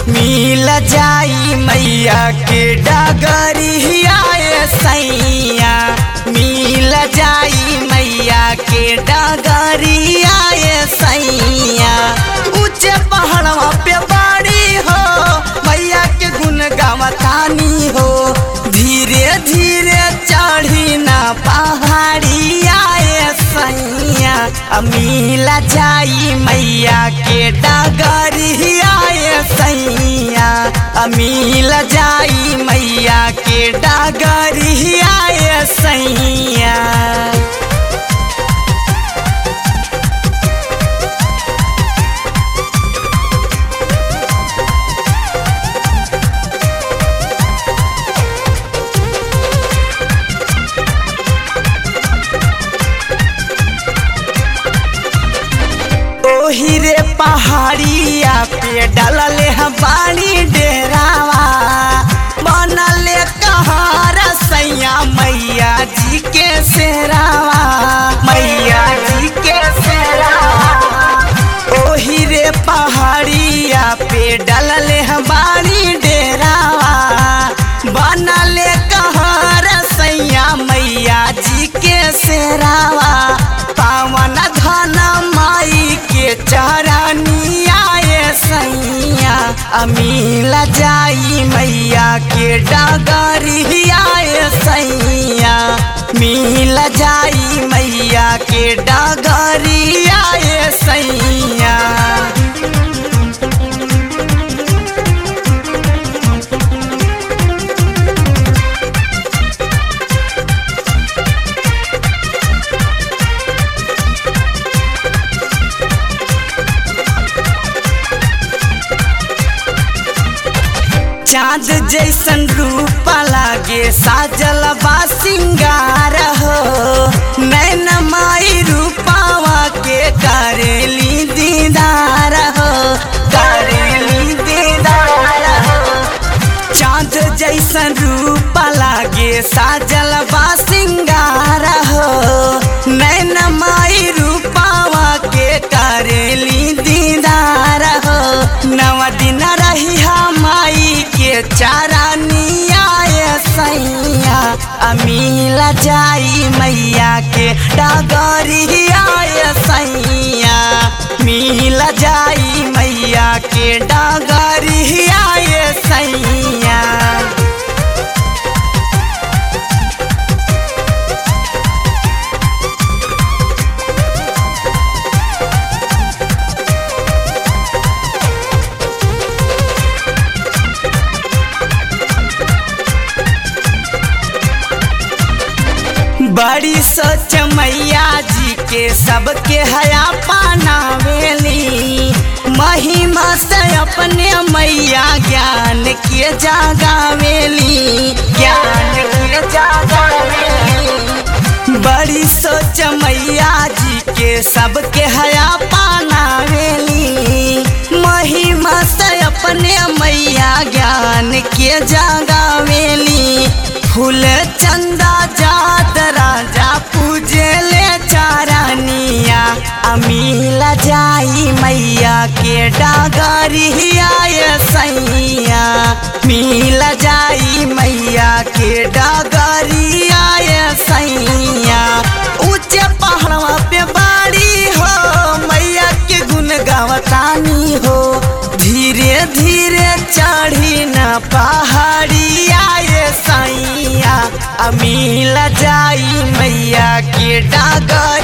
मिल जाई मैया के डगरिया ए सैया मिल जाई मैया के डगरिया ए सैया ऊंचे पहाड़वा पे बाड़ी हो मैया के गुन गावतानी हो धीरे धीरे चढ़ी ना पहाड़िया ए सैया मिल जाई मैया के डगरिया ए सैया मिल जाई मैया के डगरिया ए सैया ओही रे पहाड़िया पे डलले हम बाड़ी डेरावा बनले कहार सैया मैया जी के सेरावा मैया जी के सेरावा ओही रे पहाड़िया पे डलले हम बाड़ी डेरावा बनले कहार सैया मैया जी के सेरावा पावन धन माई के चरनिया ए सैया अमील जाई मैया के डगरिया ए सैया मिल जाई मैया के डगरिया ए सैया चाँद जैसन रूप लागे साजल बा सिंगार हो नैन माई रूपावा के करेली दीदार हो करेली दीदार हो चाँद जैसन रूप लागे साजल बा सिंगार हो नैन माई रूपावा के करेली दीदार हो नव दिन रही माई के चारानिया ए सैया अमील जाई मैया के डगरिया ए सैया मिल जाई मैया के डगरिया ए सैया बड़ी सोच मैया जी के सबके हया पानावेली महिमा से अपने मैया ज्ञान के जागावेली ज्ञान के जागावेली बड़ी सोच मैया जी के सबके हया पानावेली महिमा से अपने मैया ज्ञान के जागावेली फूल चंदा जात राजा पूजे ले चारानिया अमील जाई मैया के डागरिया ए सैया मिल जाई मैया के डागरिया ए सैया ऊंचे पहाड़वा पे बाड़ी हो मैया के गुन गावतानी हो धीरे धीरे चढ़ी न पहाड़िया ए सैया अमील जाई मैया के डागर